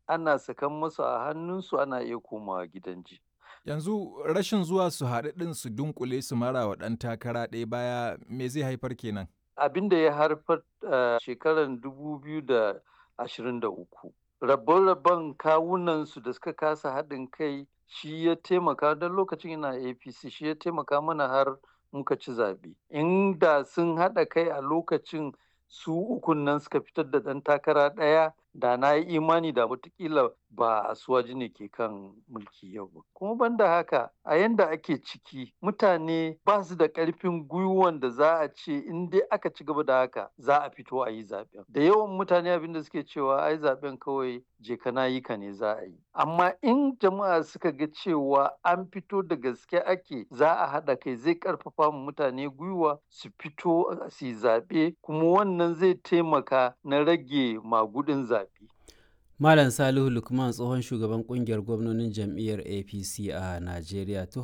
ana sakan masu a hannunsu ana iya komawa gidan ji. Yanzu rashin zuwa su haɗu ɗin su dunkule su mara wa ɗan takara ɗaya baya me zai haifar kenan? Abin da ya haifar a shekarar dubu biyu da ashirin da uku. Rabon-rabon kawunansu da suka kasa haɗin kai shi ya taimaka don lokacin ina APC shi ya taimaka mana har muka ci zaɓe. Inda sun haɗa kai a lokacin su ukun nan suka fitar da ɗan takara ɗaya da na yi imani da watakila ba asuwaji ne ke kan mulki yau ba. Kuma banda haka a yanda ake ciki mutane ba su da ƙarfin gwiwan da za a ce in dai aka ci gaba da haka za a fito a yi zaɓen. Da yawan mutane abin da suke cewa ai zaɓen kawai je ka na yi ka ne za a yi. Amma in jama'a suka ga cewa an fito da gaske ake za a haɗa kai zai ƙarfafa mu mutane gwiwa su fito su yi zaɓe kuma wannan zai taimaka na rage magudin zaɓe. Malam Salihu Lukman tsohon shugaban kungiyar gwamnonin jam'iyyar APC a Najeriya.